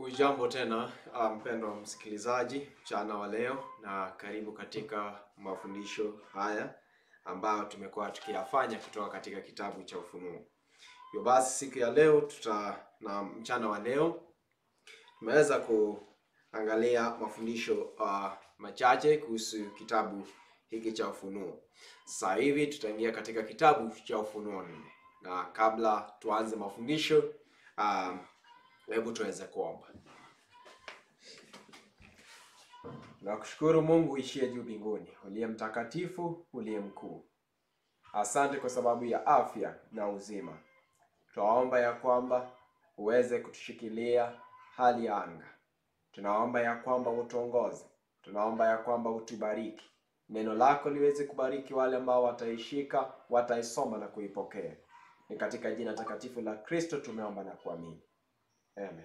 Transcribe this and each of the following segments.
Hujambo tena mpendwa msikilizaji mchana wa leo, na karibu katika mafundisho haya ambayo tumekuwa tukiyafanya kutoka katika kitabu cha Ufunuo. Hivyo basi siku ya leo tuta na mchana wa leo tumeweza kuangalia mafundisho uh, machache kuhusu kitabu hiki cha Ufunuo. Sasa hivi tutaingia katika kitabu cha Ufunuo nne, na kabla tuanze mafundisho uh, hebu tuweze kuomba. Nakushukuru Mungu ishie juu mbinguni, uliye mtakatifu, uliye mkuu. Asante kwa sababu ya afya na uzima. Tunaomba ya kwamba uweze kutushikilia hali ya anga. Tunaomba ya kwamba utuongoze. Tunaomba ya kwamba utubariki. Neno lako liweze kubariki wale ambao wataishika, wataisoma na kuipokea. Ni katika jina takatifu la Kristo tumeomba na kuamini. Amen.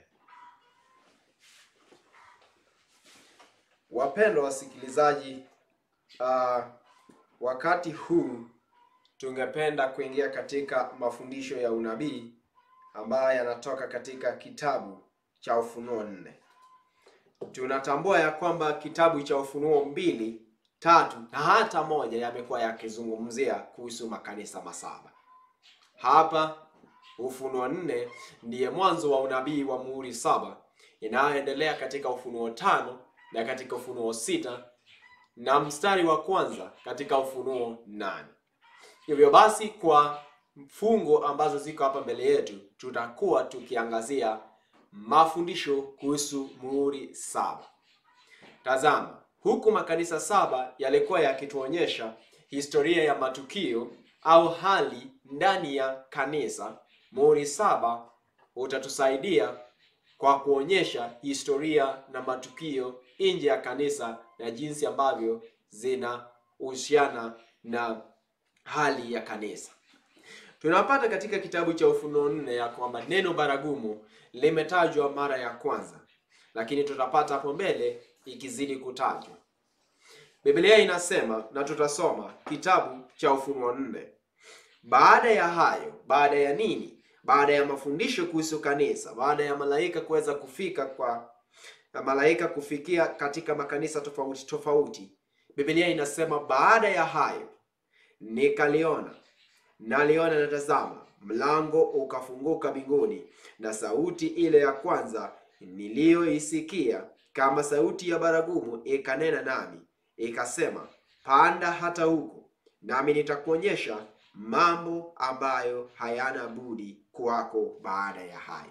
Wapendwa wasikilizaji, uh, wakati huu tungependa kuingia katika mafundisho ya unabii ambayo yanatoka katika kitabu cha Ufunuo nne. Tunatambua ya kwamba kitabu cha Ufunuo mbili, tatu na hata moja yamekuwa yakizungumzia kuhusu makanisa masaba. Hapa Ufunuo nne ndiye mwanzo wa unabii wa muhuri saba inayoendelea katika Ufunuo tano na katika Ufunuo sita na mstari wa kwanza katika Ufunuo nane. Hivyo basi, kwa mfungo ambazo ziko hapa mbele yetu, tutakuwa tukiangazia mafundisho kuhusu muhuri saba. Tazama, huku makanisa saba yalikuwa yakituonyesha historia ya matukio au hali ndani ya kanisa, muhuri saba utatusaidia kwa kuonyesha historia na matukio nje ya kanisa na jinsi ambavyo zinahusiana na hali ya kanisa. Tunapata katika kitabu cha Ufunuo nne ya kwamba neno baragumu limetajwa mara ya kwanza, lakini tutapata hapo mbele ikizidi kutajwa. Biblia inasema na tutasoma kitabu cha Ufunuo nne. Baada ya hayo, baada ya nini? Baada ya mafundisho kuhusu kanisa, baada ya malaika kuweza kufika kwa na malaika kufikia katika makanisa tofauti tofauti, Biblia inasema baada ya hayo nikaliona, naliona na tazama, mlango ukafunguka mbinguni, na sauti ile ya kwanza niliyoisikia kama sauti ya baragumu ikanena nami ikasema, panda hata huko, nami nitakuonyesha mambo ambayo hayana budi kuwako baada ya hayo.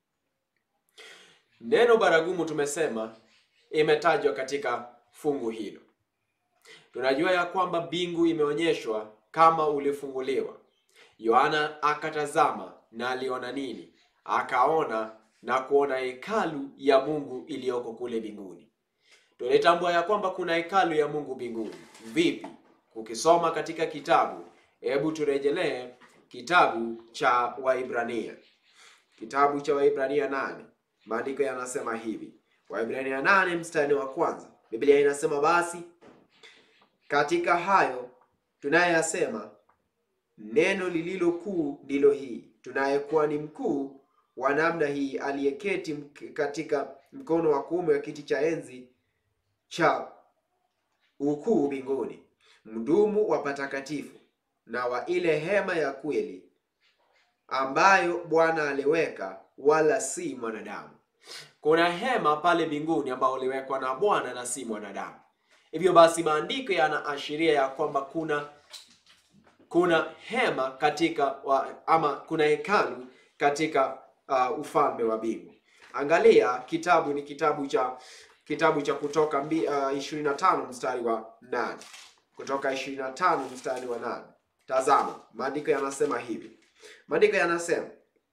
Neno baragumu tumesema imetajwa katika fungu hilo. Tunajua ya kwamba mbingu imeonyeshwa kama ulifunguliwa. Yohana akatazama na aliona nini? Akaona na kuona hekalu ya Mungu iliyoko kule mbinguni. Tunatambua ya kwamba kuna hekalu ya Mungu mbinguni. Vipi? Ukisoma katika kitabu, hebu turejelee kitabu cha Waibrania, kitabu cha Waibrania nane. Maandiko yanasema hivi, Waibrania nane mstari wa kwanza, Biblia inasema basi katika hayo tunayasema, neno lililo kuu ndilo hii, tunayekuwa ni mkuu wa namna hii, aliyeketi katika mkono wa kuume wa kiti cha enzi cha ukuu mbinguni, mdumu wa patakatifu na wa ile hema ya kweli ambayo Bwana aliweka, wala si mwanadamu. Kuna hema pale mbinguni ambayo iliwekwa na Bwana na si mwanadamu. Hivyo basi maandiko yanaashiria ya kwamba kuna kuna hema katika wa, ama kuna hekalu katika uh, ufalme wa mbingu. Angalia kitabu ni kitabu cha kitabu cha Kutoka mbi, uh, 25 mstari wa 8. Kutoka 25 mstari wa 8. Tazama, maandiko yanasema hivi. Maandiko yanasema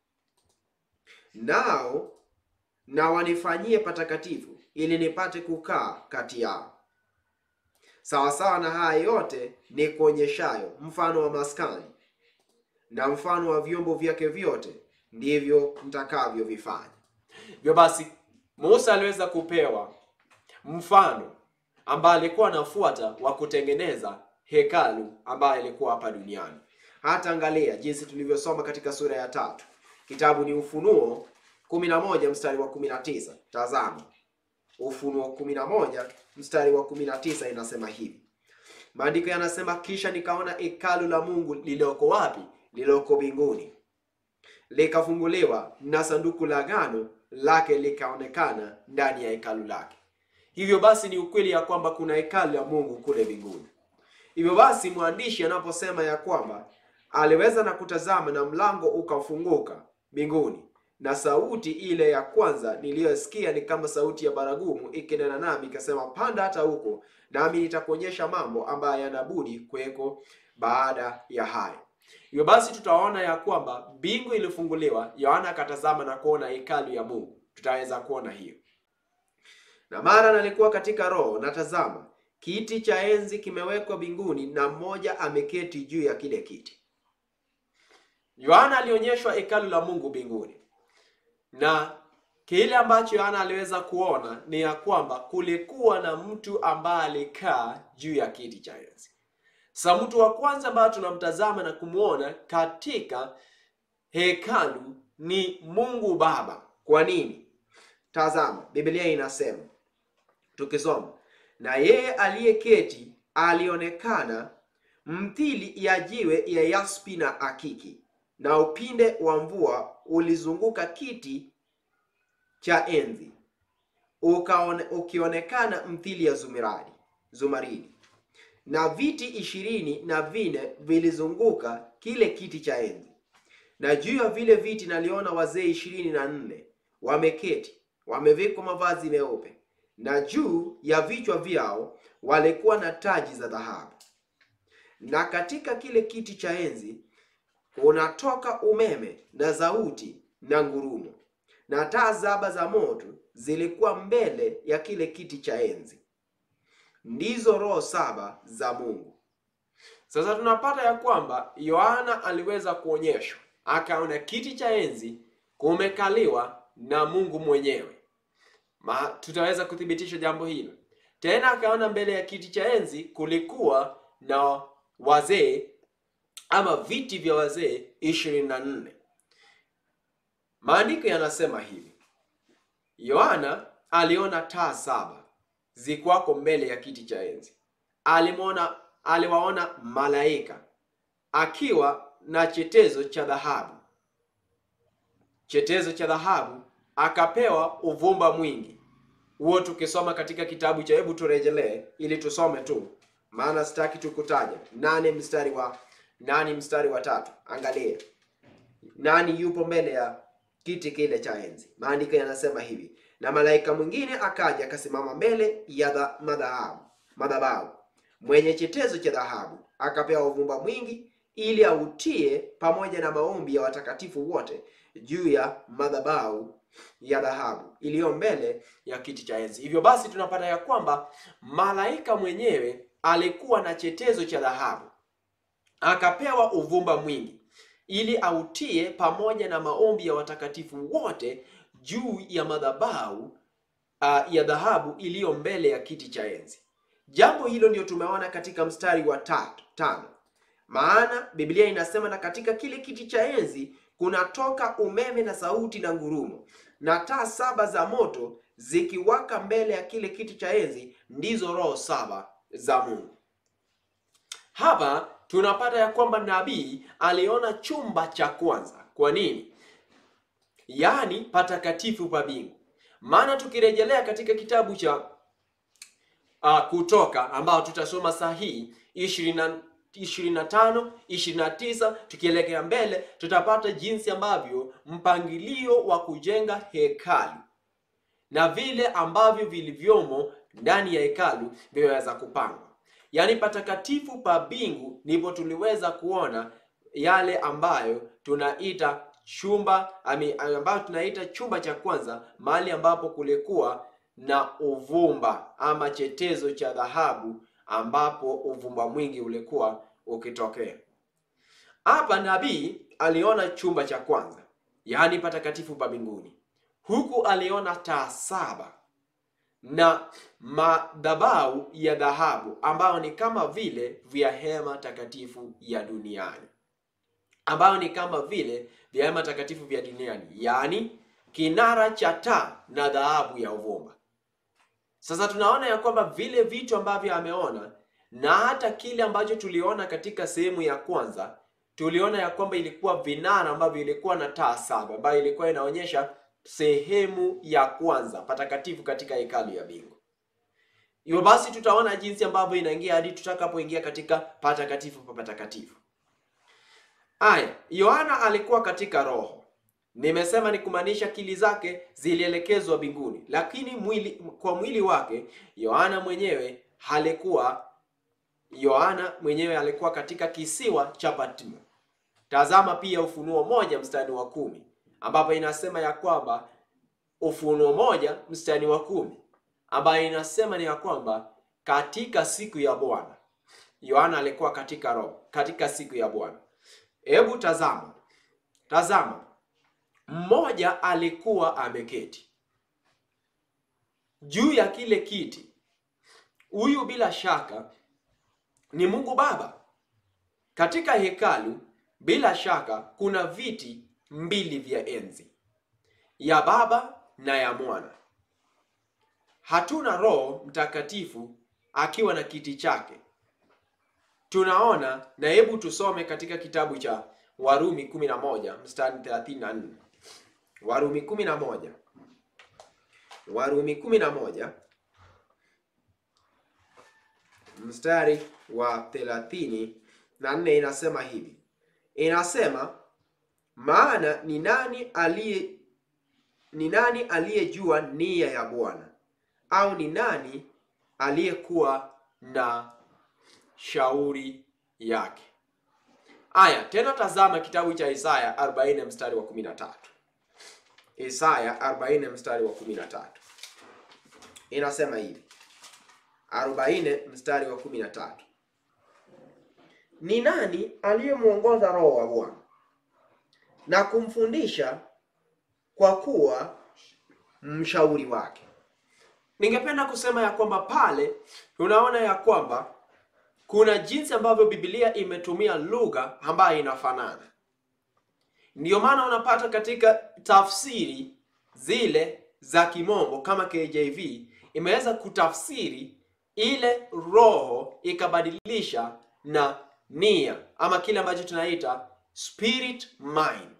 nao na wanifanyie patakatifu ili nipate kukaa kati yao. Sawasawa na haya yote ni kuonyeshayo mfano wa maskani na mfano wa vyombo vyake vyote, ndivyo mtakavyovifanya. Hivyo basi, Musa aliweza kupewa mfano ambaye alikuwa anafuata wa kutengeneza hekalu ambayo ilikuwa hapa duniani. Hata angalia jinsi tulivyosoma katika sura ya tatu, kitabu ni Ufunuo 11 mstari wa 19. Tazama, Ufunuo 11 mstari wa 19 inasema hivi. Maandiko yanasema, kisha nikaona hekalu la Mungu lililoko wapi? Lililoko mbinguni, likafunguliwa na sanduku la agano lake likaonekana ndani ya hekalu lake. Hivyo basi ni ukweli ya kwamba kuna hekalu la Mungu kule mbinguni. Hivyo basi mwandishi anaposema ya kwamba aliweza na kutazama na mlango ukafunguka mbinguni, na sauti ile ya kwanza niliyosikia ni kama sauti ya baragumu ikinena nami ikasema, panda hata huko, nami nitakuonyesha mambo ambayo yanabudi kuweko baada ya haya. Hivyo basi tutaona ya kwamba mbingu ilifunguliwa, Yohana akatazama na kuona hekalu ya Mungu. Tutaweza kuona hiyo. Na mara nalikuwa katika roho, na tazama, kiti cha enzi kimewekwa mbinguni, na mmoja ameketi juu ya kile kiti. Yohana alionyeshwa hekalu la Mungu mbinguni, na kile ambacho Yohana aliweza kuona ni ya kwamba kulikuwa na mtu ambaye alikaa juu ya kiti cha enzi. Sa mtu wa kwanza ambaye tunamtazama na kumwona katika hekalu ni Mungu Baba. Kwa nini? Tazama, Biblia inasema tukisoma, na yeye aliyeketi alionekana mthili ya jiwe ya yaspi na akiki, na upinde wa mvua ulizunguka kiti cha enzi, ukaone, ukionekana mthili ya zumaridi zumaridi na viti ishirini na vine vilizunguka kile kiti cha enzi, na juu ya vile viti naliona wazee ishirini na nne wameketi, wamevikwa mavazi meupe, na juu ya vichwa vyao walikuwa na taji za dhahabu. Na katika kile kiti cha enzi kunatoka umeme na sauti na ngurumo, na taa saba za moto zilikuwa mbele ya kile kiti cha enzi ndizo roho saba za Mungu. Sasa tunapata ya kwamba Yohana aliweza kuonyeshwa, akaona kiti cha enzi kumekaliwa na Mungu mwenyewe. Ma, tutaweza kuthibitisha jambo hilo tena. Akaona mbele ya kiti cha enzi kulikuwa na wazee ama viti vya wazee ishirini na nne. Maandiko yanasema hivi, Yohana aliona taa saba zikwako mbele ya kiti cha enzi. Alimwona, aliwaona malaika akiwa na chetezo cha dhahabu, chetezo cha dhahabu, akapewa uvumba mwingi. Huo tukisoma katika kitabu cha, hebu turejelee ili tusome tu, maana sitaki tukutaja. Nane mstari wa nane mstari wa tatu. Angalia nani yupo mbele ya kiti kile cha enzi. Maandiko yanasema hivi na malaika mwingine akaja akasimama mbele ya madhabahu madhabahu, mwenye chetezo cha dhahabu, akapewa uvumba mwingi, ili autie pamoja na maombi ya watakatifu wote juu ya madhabahu ya dhahabu iliyo mbele ya kiti cha enzi. Hivyo basi tunapata ya kwamba malaika mwenyewe alikuwa na chetezo cha dhahabu, akapewa uvumba mwingi, ili autie pamoja na maombi ya watakatifu wote juu ya madhabahu uh, ya dhahabu iliyo mbele ya kiti cha enzi. Jambo hilo ndio tumeona katika mstari wa tatu tano, maana Biblia inasema na katika kile kiti cha enzi kunatoka umeme na sauti na ngurumo, na taa saba za moto zikiwaka mbele ya kile kiti cha enzi, ndizo roho saba za Mungu. Hapa tunapata ya kwamba nabii aliona chumba cha kwanza. Kwa nini? Yaani patakatifu pa mbingu. Maana tukirejelea katika kitabu cha uh, Kutoka ambao tutasoma saa hii ishirini na tano ishirini na tisa tukielekea mbele, tutapata jinsi ambavyo mpangilio wa kujenga hekalu na vile ambavyo vilivyomo ndani ya hekalu vimeweza kupangwa. Yaani patakatifu pa mbingu ndipo tuliweza kuona yale ambayo tunaita chumba ambayo tunaita chumba cha kwanza, mahali ambapo kulikuwa na uvumba ama chetezo cha dhahabu, ambapo uvumba mwingi ulikuwa ukitokea. Hapa nabii aliona chumba cha kwanza, yaani patakatifu pa mbinguni, huku aliona taa saba na madhabahu ya dhahabu ambayo ni kama vile vya hema takatifu ya duniani ambayo ni kama vile vya hema takatifu vya duniani, yaani kinara cha taa na dhahabu ya uvumba. Sasa tunaona ya kwamba vile vitu ambavyo ameona na hata kile ambacho tuliona katika sehemu ya kwanza, tuliona ya kwamba ilikuwa vinara ambavyo ilikuwa na taa saba ambayo ilikuwa inaonyesha sehemu ya kwanza patakatifu katika hekalu ya mbingu. Hivyo basi tutaona jinsi ambavyo inaingia hadi tutakapoingia katika patakatifu pa patakatifu. Aya, Yohana alikuwa katika roho. Nimesema ni kumaanisha akili zake zilielekezwa mbinguni, lakini mwili kwa mwili wake Yohana mwenyewe alikuwa Yohana mwenyewe alikuwa katika kisiwa cha Patmo. Tazama pia Ufunuo moja mstari wa kumi ambapo inasema ya kwamba Ufunuo moja mstari wa kumi ambayo inasema ni ya kwamba katika siku ya Bwana Yohana alikuwa katika roho katika siku ya Bwana. Hebu tazama, tazama, mmoja alikuwa ameketi juu ya kile kiti. Huyu bila shaka ni Mungu Baba. Katika hekalu bila shaka kuna viti mbili vya enzi, ya Baba na ya Mwana. Hatuna Roho Mtakatifu akiwa na kiti chake. Tunaona na hebu tusome katika kitabu cha Warumi 11 mstari 34. Warumi 11. Warumi 11 mstari wa 34 inasema hivi. Inasema maana ni nani aliye ni nani aliyejua nia ya Bwana au ni nani aliyekuwa na shauri yake? Aya, tena tazama kitabu cha Isaya 40 mstari wa 13. Isaya 40 mstari wa 13 inasema hivi, 40 mstari wa 13, ni nani aliyemwongoza Roho wa Bwana na kumfundisha kwa kuwa mshauri wake. Ningependa kusema ya kwamba pale tunaona ya kwamba kuna jinsi ambavyo Biblia imetumia lugha ambayo inafanana. Ndiyo maana unapata katika tafsiri zile za kimombo kama KJV imeweza kutafsiri ile roho ikabadilisha na nia ama kile ambacho tunaita spirit mind.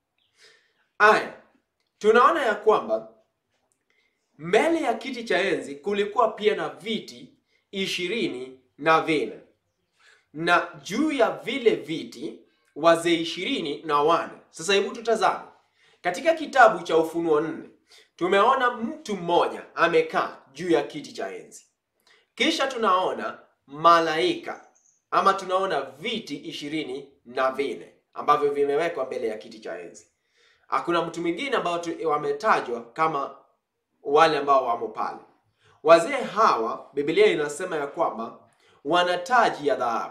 Aya, tunaona ya kwamba mbele ya kiti cha enzi kulikuwa pia na viti ishirini na vine na juu ya vile viti wazee ishirini na wane. Sasa hebu tutazame katika kitabu cha Ufunuo nne, tumeona mtu mmoja amekaa juu ya kiti cha enzi, kisha tunaona malaika ama tunaona viti ishirini na vine ambavyo vimewekwa mbele ya kiti cha enzi. Hakuna mtu mwingine ambao wametajwa kama wale ambao wamo pale. Wazee hawa Biblia inasema ya kwamba wana taji ya dhahabu.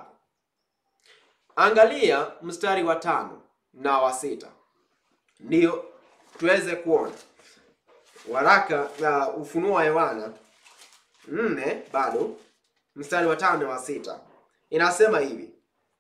Angalia mstari wa tano na wa sita ndio tuweze kuona waraka na uh, Ufunuo wa Yohana nne bado mstari wa tano na wa sita inasema hivi.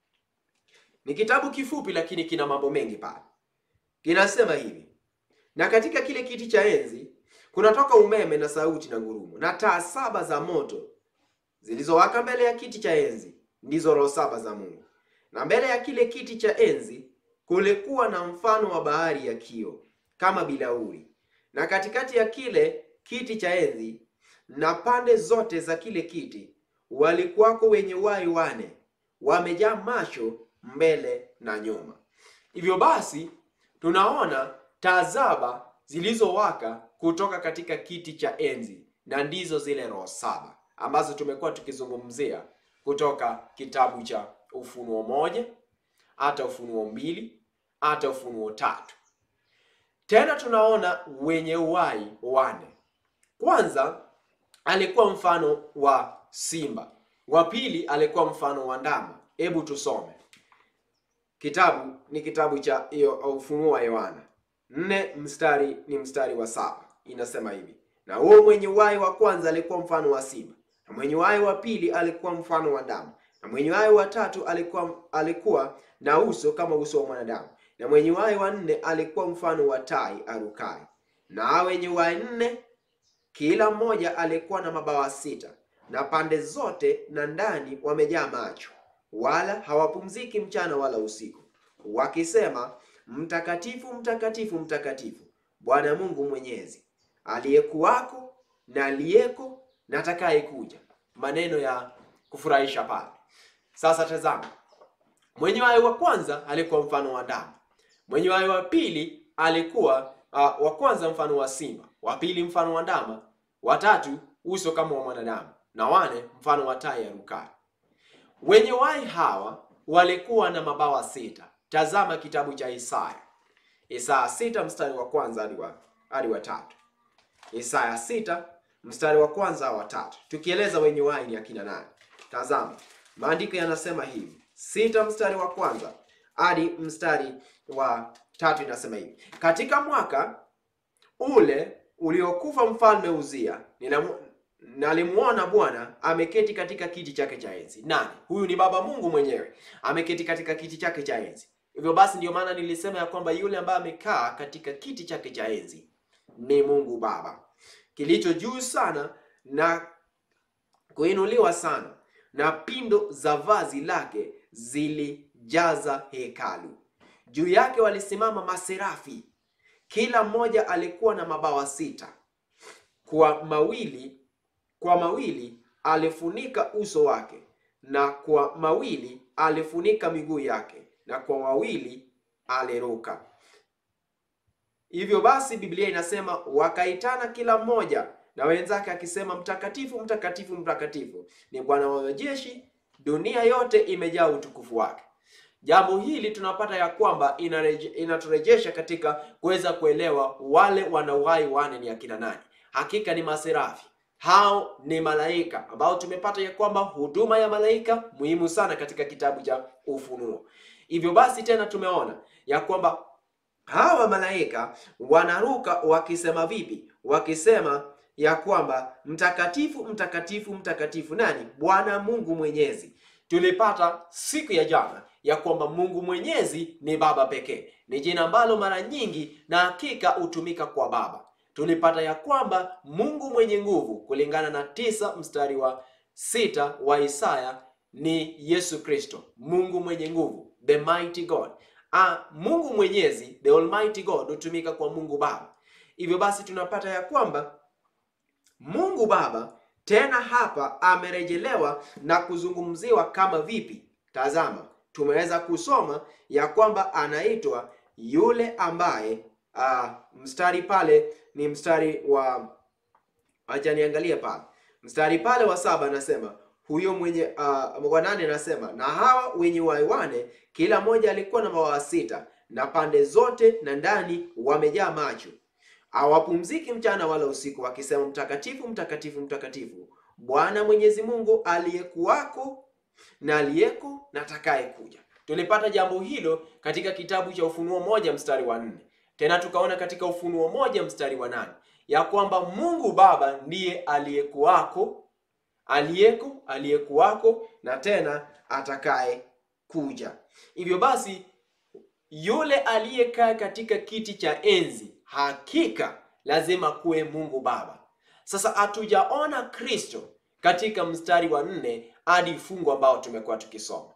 Ni kitabu kifupi, lakini kina mambo mengi pale. Kinasema hivi, na katika kile kiti cha enzi kunatoka umeme na sauti na ngurumo, na taa saba za moto zilizowaka mbele ya kiti cha enzi ndizo roho saba za Mungu. Na mbele ya kile kiti cha enzi kulikuwa na mfano wa bahari ya kio kama bilauri, na katikati ya kile kiti cha enzi na pande zote za kile kiti walikuwako wenye uhai wane, wamejaa macho mbele na nyuma. Hivyo basi tunaona taa saba zilizowaka kutoka katika kiti cha enzi, na ndizo zile roho saba ambazo tumekuwa tukizungumzia kutoka kitabu cha Ufunuo moja hata Ufunuo mbili hata Ufunuo tatu. Tena tunaona wenye uhai wane. Kwanza alikuwa mfano wa simba, wa pili alikuwa mfano wa ndama. Hebu tusome kitabu, ni kitabu cha hiyo Ufunuo wa Yohana nne mstari ni mstari wa saba inasema hivi, na huo mwenye uhai wa kwanza alikuwa mfano wa simba, na mwenye uhai wa pili alikuwa mfano wa ndama, na mwenye uhai wa tatu alikuwa alikuwa na uso kama uso wa mwanadamu, na mwenye uhai wa nne alikuwa mfano wa tai arukai. na wenye wanne kila mmoja alikuwa na mabawa sita, na pande zote na ndani wamejaa macho, wala hawapumziki mchana wala usiku, wakisema, Mtakatifu, mtakatifu, mtakatifu, Bwana Mungu Mwenyezi, aliyekuwako na aliyeko na atakayekuja. Maneno ya kufurahisha pale. Sasa tazama, mwenye wai wa kwanza alikuwa mfano wa ndama, mwenye wai wa pili alikuwa uh, wa kwanza mfano wa simba, wa pili mfano wa ndama, watatu uso kama wa mwanadamu, na wane mfano wa tai arukayo. Wenye wai hawa walikuwa na mabawa sita. Tazama kitabu cha Isaya, Isaya sita mstari wa kwanza hadi wa hadi wa tatu. Isaya sita mstari wa kwanza wa tatu, tukieleza wenye wai ni akina nani. Tazama maandiko yanasema hivi, sita mstari wa kwanza hadi mstari wa tatu inasema hivi: katika mwaka ule uliokufa mfalme Uzia, ninamu- nalimuona Bwana ameketi katika kiti chake cha enzi. Nani huyu? Ni Baba Mungu mwenyewe ameketi katika kiti chake cha enzi. Hivyo basi, ndio maana nilisema ya kwamba yule ambaye amekaa katika kiti chake cha enzi ni Mungu Baba, kilicho juu sana na kuinuliwa sana, na pindo za vazi lake zilijaza hekalu. Juu yake walisimama maserafi, kila mmoja alikuwa na mabawa sita. Kwa mawili kwa mawili alifunika uso wake, na kwa mawili alifunika miguu yake, na kwa mawili aliruka. Hivyo basi Biblia inasema wakaitana kila mmoja na wenzake akisema, mtakatifu, mtakatifu, mtakatifu ni Bwana wa majeshi, dunia yote imejaa utukufu wake. Jambo hili tunapata ya kwamba inareje, inaturejesha katika kuweza kuelewa wale wana uhai wane ni akina nani. Hakika ni maserafi, hao ni malaika ambao tumepata ya kwamba huduma ya malaika muhimu sana katika kitabu cha Ufunuo. Hivyo basi tena tumeona ya kwamba hawa malaika wanaruka wakisema vipi? Wakisema ya kwamba mtakatifu, mtakatifu, mtakatifu nani? Bwana Mungu Mwenyezi. Tulipata siku ya jana ya kwamba Mungu Mwenyezi ni Baba pekee, ni jina ambalo mara nyingi na hakika hutumika kwa Baba. Tulipata ya kwamba Mungu mwenye nguvu kulingana na tisa mstari wa sita wa Isaya ni Yesu Kristo, Mungu mwenye nguvu, the mighty God. Ah, Mungu Mwenyezi, the almighty God hutumika kwa Mungu Baba. Hivyo basi tunapata ya kwamba Mungu Baba tena hapa amerejelewa na kuzungumziwa kama vipi? Tazama, tumeweza kusoma ya kwamba anaitwa yule ambaye uh, mstari pale ni mstari wa acha niangalie pale mstari pale wa saba anasema huyo mwenye uh, wa nane anasema na hawa wenye uhai wane kila mmoja alikuwa na mabawa sita na pande zote na ndani wamejaa macho hawapumziki mchana wala usiku wakisema mtakatifu mtakatifu mtakatifu bwana mwenyezi mungu aliyekuwako na aliyeko na atakaye kuja tulipata jambo hilo katika kitabu cha ufunuo moja mstari wa nne tena tukaona katika ufunuo moja mstari wa nane ya kwamba mungu baba ndiye aliyekuwako aliyeko aliyekuwako na tena atakaye kuja hivyo basi yule aliyekaa katika kiti cha enzi hakika lazima kuwe mungu baba sasa hatujaona kristo katika mstari wa nne hadi fungu ambao tumekuwa tukisoma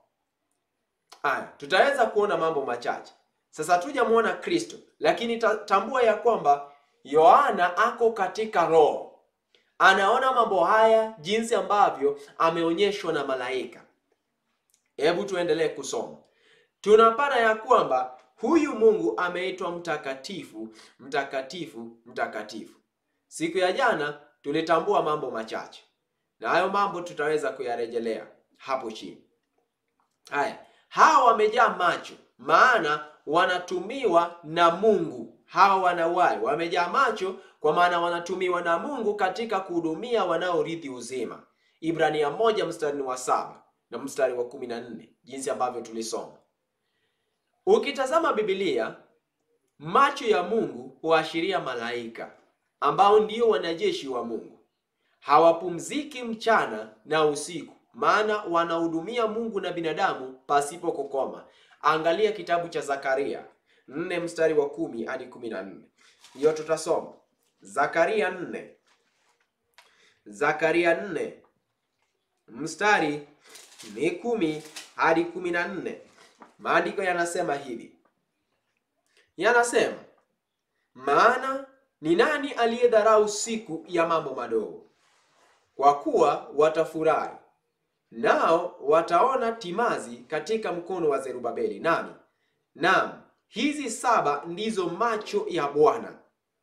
aya tutaweza kuona mambo machache sasa hatujamwona kristo lakini ta- tambua ya kwamba yohana ako katika roho anaona mambo haya jinsi ambavyo ameonyeshwa na malaika hebu tuendelee kusoma tunapata ya kwamba huyu mungu ameitwa mtakatifu mtakatifu mtakatifu siku ya jana tulitambua mambo machache na hayo mambo tutaweza kuyarejelea hapo chini haya hawa wamejaa macho maana wanatumiwa na mungu hawa wanawai wamejaa macho kwa maana wanatumiwa na mungu katika kuhudumia wanaorithi uzima ibrania moja mstari wa saba na mstari wa kumi na nne jinsi ambavyo tulisoma ukitazama bibilia macho ya mungu huashiria malaika ambao ndio wanajeshi wa mungu hawapumziki mchana na usiku maana wanahudumia mungu na binadamu pasipo kukoma angalia kitabu cha zakaria 4 mstari wa kumi hadi kumi na nne hiyo tutasoma Zakaria nne Zakaria nne mstari ni kumi hadi kumi na nne maandiko yanasema hivi, yanasema maana ni nani aliyedharau siku ya mambo madogo? Kwa kuwa watafurahi nao wataona timazi katika mkono wa Zerubabeli. Nami naam, hizi saba ndizo macho ya Bwana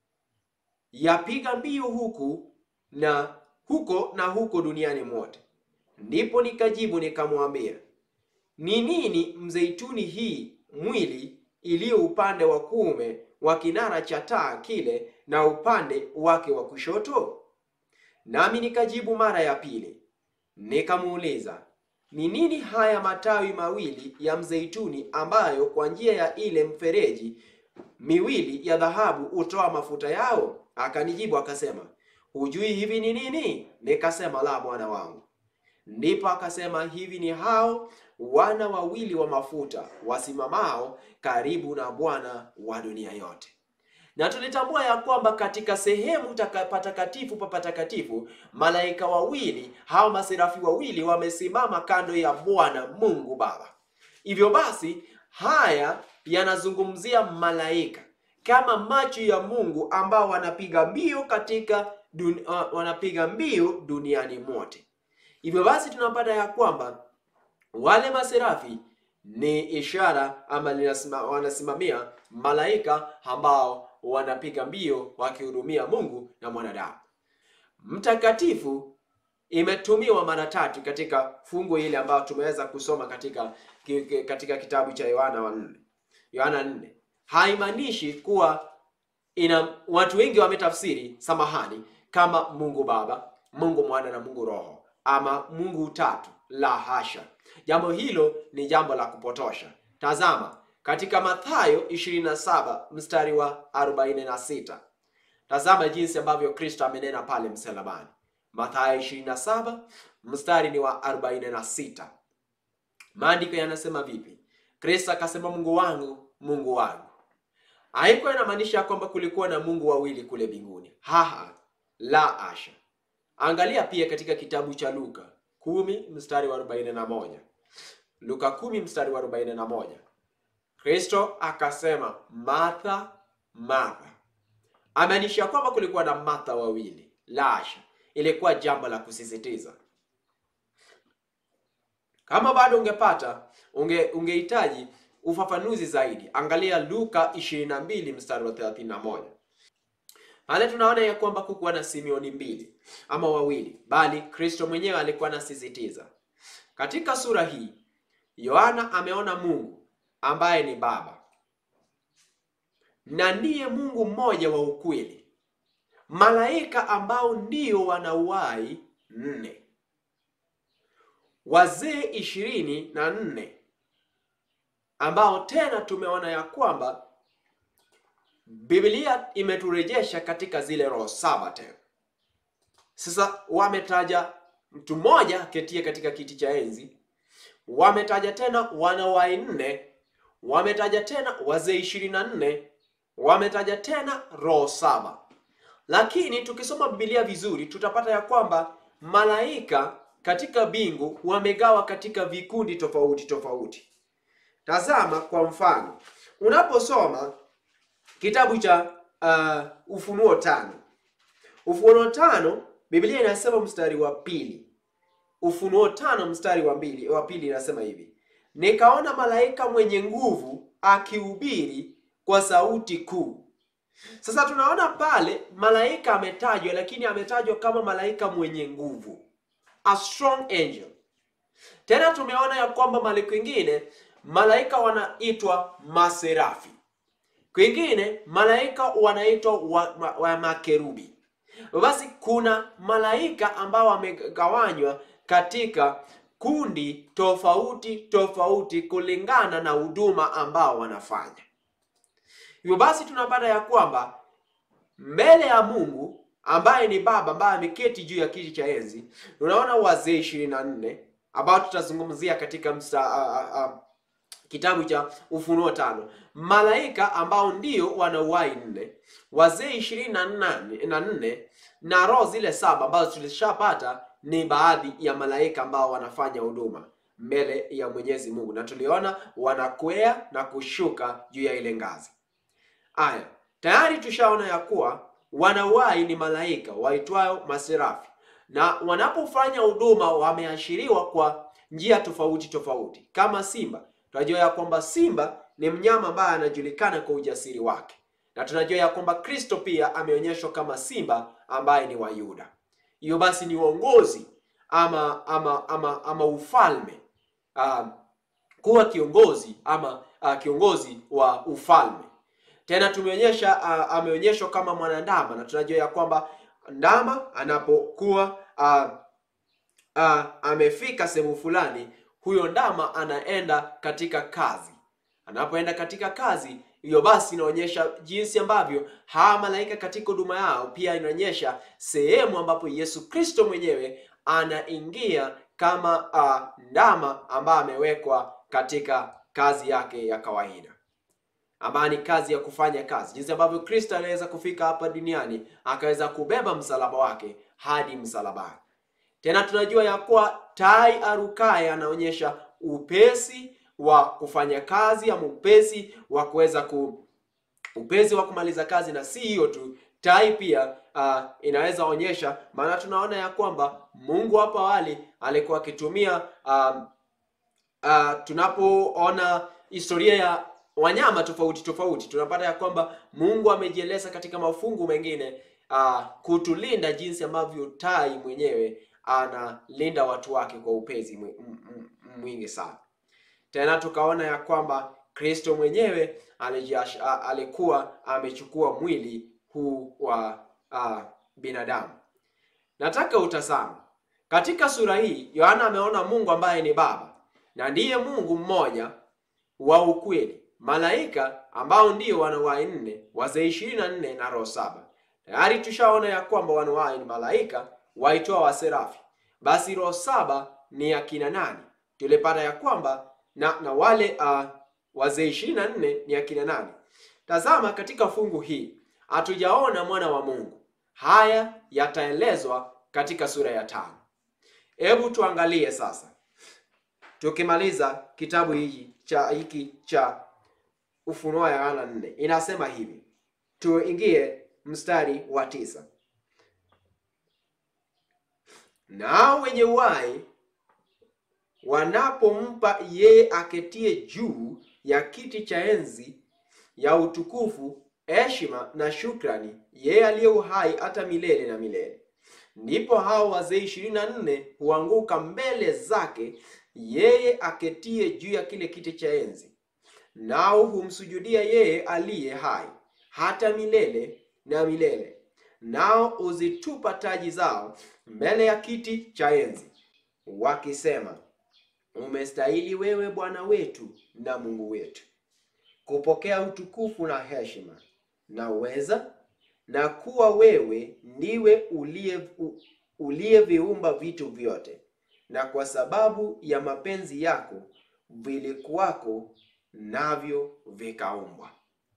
yapiga mbio huku na huko na huko duniani mote. Ndipo nikajibu nikamwambia, ni nini mzeituni hii mwili iliyo upande wa kuume wa kinara cha taa kile na upande wake wa kushoto? Nami nikajibu mara ya pili nikamuuliza, ni nini haya matawi mawili ya mzeituni ambayo kwa njia ya ile mfereji miwili ya dhahabu hutoa mafuta yao? Akanijibu akasema, hujui hivi ni nini? Nikasema, la, bwana wangu. Ndipo akasema, hivi ni hao wana wawili wa mafuta wasimamao karibu na Bwana wa dunia yote. Na tulitambua ya kwamba katika sehemu taka- patakatifu pa patakatifu malaika wawili hao maserafi wawili wamesimama kando ya Bwana Mungu Baba. Hivyo basi haya yanazungumzia malaika kama macho ya Mungu ambao wanapiga mbio katika dun, uh, wanapiga mbio duniani mote. Hivyo basi tunapata ya kwamba wale maserafi ni ishara ama linasima, wanasimamia malaika ambao wanapiga mbio wakihudumia Mungu na mwanadamu. Mtakatifu imetumiwa mara tatu katika fungu hili ambayo tumeweza kusoma katika ki- ki- katika kitabu cha Yohana wa nne Yohana nne. Haimaanishi kuwa ina watu wengi wametafsiri samahani kama Mungu Baba, Mungu Mwana na Mungu Roho ama Mungu utatu. La hasha, jambo hilo ni jambo la kupotosha. Tazama katika Mathayo 27 mstari wa 46. Tazama jinsi ambavyo Kristo amenena pale msalabani. Mathayo 27 mstari ni wa 46. Maandiko yanasema vipi? Kristo akasema, Mungu wangu, Mungu wangu. Haikuwa inamaanisha kwamba kulikuwa na Mungu wawili kule mbinguni. Haha, la asha. Angalia pia katika kitabu cha Luka kumi mstari wa 41. Luka kumi mstari wa 41. Kristo akasema, Martha, Martha. Amaanisha kwamba kulikuwa na Martha wawili. La asha. Ilikuwa jambo la kusisitiza. Kama bado ungepata unge ungehitaji ufafanuzi zaidi, angalia Luka 22 mstari wa 31. Pale tunaona ya kwamba kukuwa na Simeoni mbili ama wawili, bali Kristo mwenyewe alikuwa anasisitiza. Katika sura hii Yohana ameona Mungu ambaye ni Baba na ndiye Mungu mmoja wa ukweli, malaika ambao ndio wana uhai nne, wazee ishirini na nne ambao tena tumeona ya kwamba Biblia imeturejesha katika zile roho saba tena. Sasa wametaja mtu mmoja aketie katika kiti cha enzi, wametaja tena wana wa nne, wametaja tena wazee ishirini na nne, wametaja tena roho saba. Lakini tukisoma Biblia vizuri tutapata ya kwamba malaika katika bingu wamegawa katika vikundi tofauti tofauti. Tazama kwa mfano, unaposoma kitabu cha uh, Ufunuo tano, Ufunuo tano Biblia inasema mstari wa pili. Ufunuo tano mstari wa mbili, wa pili inasema hivi: nikaona malaika mwenye nguvu akihubiri kwa sauti kuu. Sasa tunaona pale malaika ametajwa, lakini ametajwa kama malaika mwenye nguvu, a strong angel. Tena tumeona ya kwamba mahali kwingine malaika wanaitwa maserafi, kwingine malaika wanaitwa wa, wa, wa makerubi. Basi kuna malaika ambao wamegawanywa katika kundi tofauti tofauti kulingana na huduma ambao wanafanya. Hivyo basi tunapata ya kwamba mbele ya Mungu ambaye ni Baba ambaye ameketi juu ya kiti cha enzi, tunaona wazee ishirini na nne ambao tutazungumzia katika msa, a, a, a, kitabu cha Ufunuo tano, malaika ambao ndio wana uhai nne, wazee ishirini na nane na nne na roho zile saba ambazo tulishapata ni baadhi ya malaika ambao wanafanya huduma mbele ya Mwenyezi Mungu, na tuliona wanakwea na kushuka juu ya ile ngazi. Aya, tayari tushaona ya kuwa wanauhai ni malaika waitwayo maserafi, na wanapofanya huduma wameashiriwa kwa njia tofauti tofauti. Kama simba, tunajua ya kwamba simba ni mnyama ambaye anajulikana kwa ujasiri wake, na tunajua ya kwamba Kristo pia ameonyeshwa kama simba ambaye ni wa Yuda. Hiyo basi ni uongozi ama ama ama, ama ufalme uh, kuwa kiongozi ama uh, kiongozi wa ufalme. Tena tumeonyesha uh, ameonyeshwa kama mwanandama, na tunajua ya kwamba ndama anapokuwa uh, uh, amefika sehemu fulani, huyo ndama anaenda katika kazi. Anapoenda katika kazi hiyo, basi inaonyesha jinsi ambavyo hawa malaika katika huduma yao, pia inaonyesha sehemu ambapo Yesu Kristo mwenyewe anaingia kama uh, ndama ambaye amewekwa katika kazi yake ya kawaida ambayo ni kazi ya kufanya kazi, jinsi ambavyo Kristo aliweza kufika hapa duniani akaweza kubeba msalaba wake hadi msalabani. Tena tunajua ya kuwa tai arukaye anaonyesha upesi wa kufanya kazi ama upesi wa kuweza ku upesi wa kumaliza kazi, na si hiyo tu, tai pia uh, inaweza onyesha, maana tunaona ya kwamba Mungu hapo awali alikuwa akitumia uh, uh, tunapoona historia ya wanyama tofauti tofauti tunapata ya kwamba Mungu amejieleza katika mafungu mengine uh, kutulinda jinsi ambavyo tai mwenyewe analinda watu wake kwa upezi mwingi sana. Tena tukaona ya kwamba Kristo mwenyewe alijiash, uh, alikuwa amechukua mwili huu wa uh, binadamu. Nataka utazame katika sura hii, Yohana ameona Mungu ambaye ni Baba na ndiye Mungu mmoja wa ukweli malaika ambao ndio wanawai nne, wazee ishirini na nne na roho saba. Tayari tushaona ya kwamba wanawai ni malaika waitwa waserafi. Basi roho saba ni akina nani? Tulipata ya kwamba na, na wale uh, wazee ishirini na nne ni akina nani? Tazama katika fungu hii hatujaona mwana wa Mungu. Haya yataelezwa katika sura ya tano. Hebu tuangalie sasa, tukimaliza kitabu hiki cha hiki cha Ufunuo wa Yohana nne inasema hivi, tuingie mstari wa tisa. Nao wenye uhai wanapompa yeye aketie juu ya kiti cha enzi ya utukufu, heshima na shukrani, yeye aliye uhai hata milele na milele, ndipo hao wazee ishirini na nne huanguka mbele zake yeye aketie juu ya kile kiti cha enzi nao humsujudia yeye aliye hai hata milele na milele, nao huzitupa taji zao mbele ya kiti cha enzi, wakisema, umestahili wewe Bwana wetu na Mungu wetu kupokea utukufu na heshima na uweza, na kuwa wewe ndiwe uliye uliyeviumba vitu vyote, na kwa sababu ya mapenzi yako vilikuwako navyo vikaumbwa.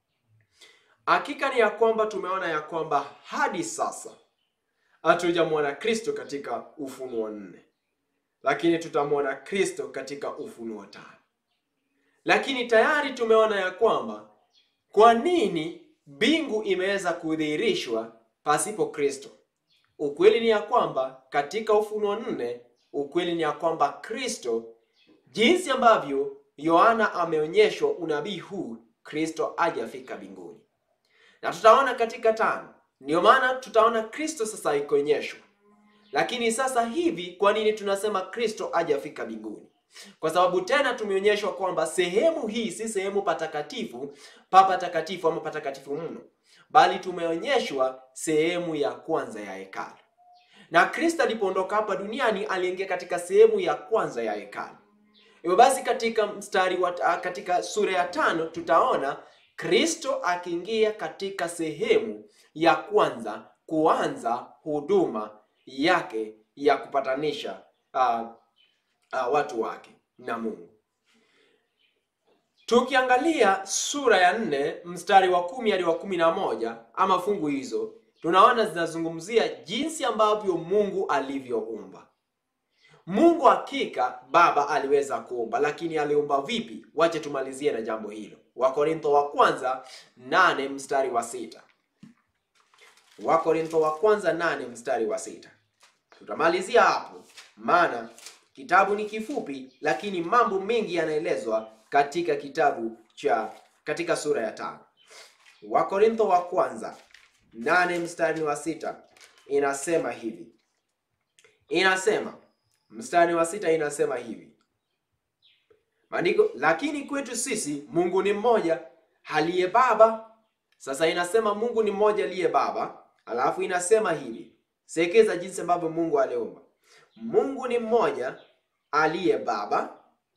Hakika ni ya kwamba tumeona ya kwamba hadi sasa hatujamwona Kristo katika Ufunuo nne, lakini tutamwona Kristo katika Ufunuo tano. Lakini tayari tumeona ya kwamba kwa nini mbingu imeweza kudhihirishwa pasipo Kristo. Ukweli ni ya kwamba katika Ufunuo nne, ukweli ni ya kwamba Kristo, jinsi ambavyo Yohana ameonyeshwa unabii huu, Kristo hajafika mbinguni, na tutaona katika tano. Ndio maana tutaona Kristo sasa ikoonyeshwa. Lakini sasa hivi, kwa nini tunasema Kristo hajafika mbinguni? Kwa sababu tena tumeonyeshwa kwamba sehemu hii si sehemu patakatifu pa patakatifu ama patakatifu mno, bali tumeonyeshwa sehemu ya kwanza ya hekalu, na Kristo alipoondoka hapa duniani aliingia katika sehemu ya kwanza ya hekalu. Hivyo basi katika mstari wa katika sura ya tano tutaona Kristo akiingia katika sehemu ya kwanza kuanza huduma yake ya kupatanisha uh, uh, watu wake na Mungu. Tukiangalia sura ya nne mstari wa kumi hadi wa kumi na moja ama fungu hizo, tunaona zinazungumzia jinsi ambavyo Mungu alivyoumba. Mungu hakika Baba aliweza kuumba, lakini aliumba vipi? Wache tumalizie na jambo hilo. Wakorintho wa kwanza nane mstari wa sita. Wakorintho wa kwanza nane mstari wa sita. Tutamalizia hapo, maana kitabu ni kifupi, lakini mambo mengi yanaelezwa katika kitabu cha katika sura ya tano. Wakorintho wa kwanza nane mstari wa sita inasema hivi, inasema mstari wa sita inasema hivi maandiko, lakini kwetu sisi Mungu ni mmoja aliye Baba. Sasa inasema Mungu ni mmoja aliye Baba, alafu inasema hivi, sekeza jinsi ambavyo Mungu aliumba. Mungu ni mmoja aliye Baba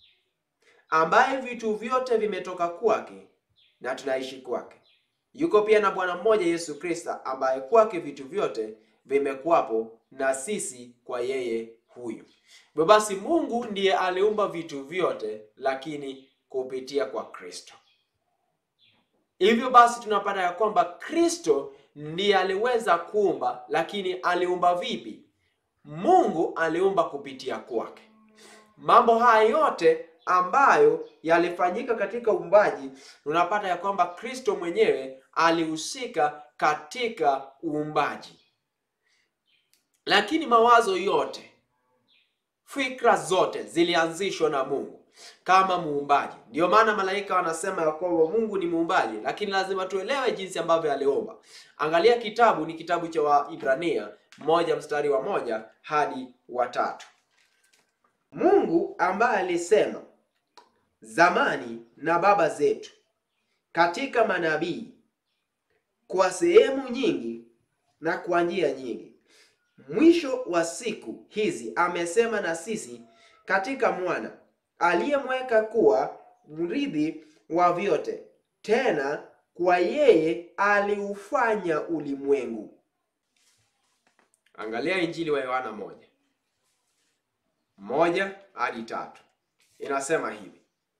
ambaye vitu vyote vimetoka kwake na tunaishi kwake. Yuko pia na Bwana mmoja Yesu Kristo, ambaye kwake vitu vyote vimekuwapo na sisi kwa yeye huyu. Hivyo basi, Mungu ndiye aliumba vitu vyote, lakini kupitia kwa Kristo. Hivyo basi, tunapata ya kwamba Kristo ndiye aliweza kuumba, lakini aliumba vipi? Mungu aliumba kupitia kwake. Mambo haya yote ambayo yalifanyika katika uumbaji, tunapata ya kwamba Kristo mwenyewe alihusika katika uumbaji. Lakini mawazo yote, fikra zote zilianzishwa na Mungu kama muumbaji. Ndio maana malaika wanasema ya kwamba Mungu ni muumbaji, lakini lazima tuelewe jinsi ambavyo aliumba. Angalia kitabu, ni kitabu cha Waibrania moja mstari wa moja hadi wa tatu. Mungu ambaye alisema zamani na baba zetu katika manabii kwa sehemu nyingi na kwa njia nyingi, mwisho wa siku hizi amesema na sisi katika mwana aliyemweka kuwa mrithi wa vyote, tena kwa yeye aliufanya ulimwengu. Angalia Injili wa Yohana moja moja hadi tatu inasema hivi,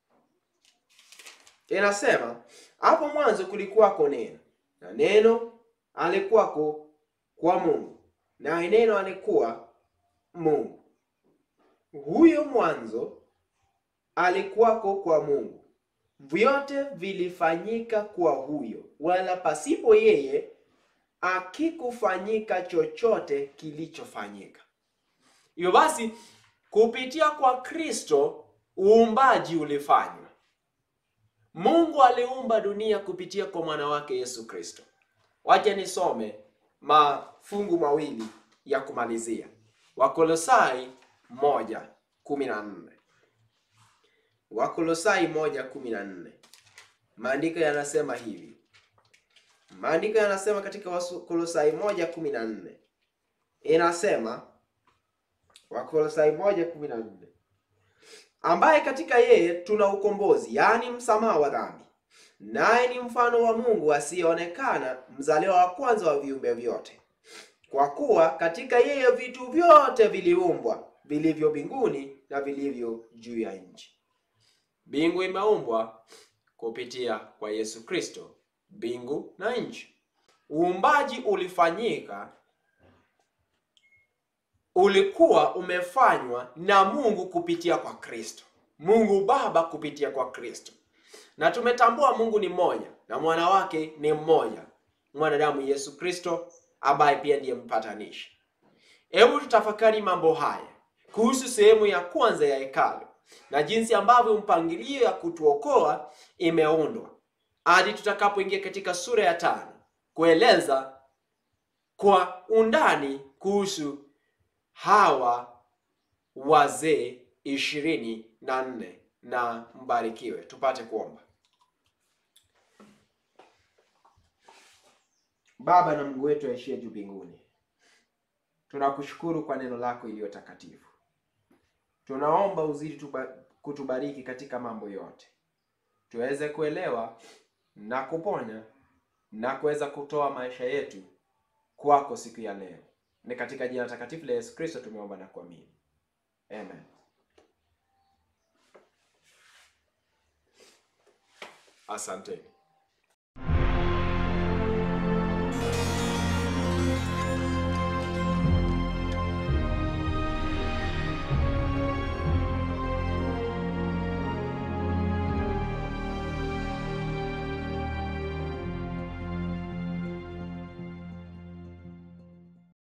inasema hapo mwanzo kulikuwako neno, na neno alikuwako kwa Mungu, naye neno alikuwa Mungu. Huyo mwanzo alikuwako kwa Mungu, vyote vilifanyika kwa huyo, wala pasipo yeye akikufanyika chochote kilichofanyika. Hivyo basi kupitia kwa Kristo uumbaji ulifanywa. Mungu aliumba dunia kupitia kwa mwana wake Yesu Kristo. Wacha nisome mafungu mawili ya kumalizia. Wakolosai moja kumi na nne. Wakolosai moja kumi na nne. Maandiko yanasema hivi. Maandiko yanasema katika Wakolosai moja kumi na nne inasema Wakolosai moja kumi na nne ambaye katika yeye tuna ukombozi, yaani msamaha wa dhambi, naye ni mfano wa Mungu asiyeonekana, mzaliwa wa kwanza wa viumbe vyote. Kwa kuwa katika yeye vitu vyote viliumbwa, vilivyo mbinguni na vilivyo juu ya nchi. Mbingu imeumbwa kupitia kwa Yesu Kristo, mbingu na nchi. Uumbaji ulifanyika ulikuwa umefanywa na Mungu kupitia kwa Kristo, Mungu Baba kupitia kwa Kristo, na tumetambua Mungu ni mmoja na mwana wake ni mmoja, mwanadamu Yesu Kristo, ambaye pia ndiye mpatanishi. Hebu tutafakari mambo haya kuhusu sehemu ya kwanza ya hekalu na jinsi ambavyo mpangilio ya kutuokoa imeundwa hadi tutakapoingia katika sura ya tano kueleza kwa undani kuhusu hawa wazee ishirini na nne na mbarikiwe. Tupate kuomba. Baba na Mungu wetu aishie juu mbinguni, tunakushukuru kwa neno lako iliyo takatifu. Tunaomba uzidi tuba, kutubariki katika mambo yote, tuweze kuelewa na kuponya na kuweza kutoa maisha yetu kwako siku ya leo. Ni katika jina takatifu la Yesu Kristo tumeomba na kuamini, amen. Asanteni.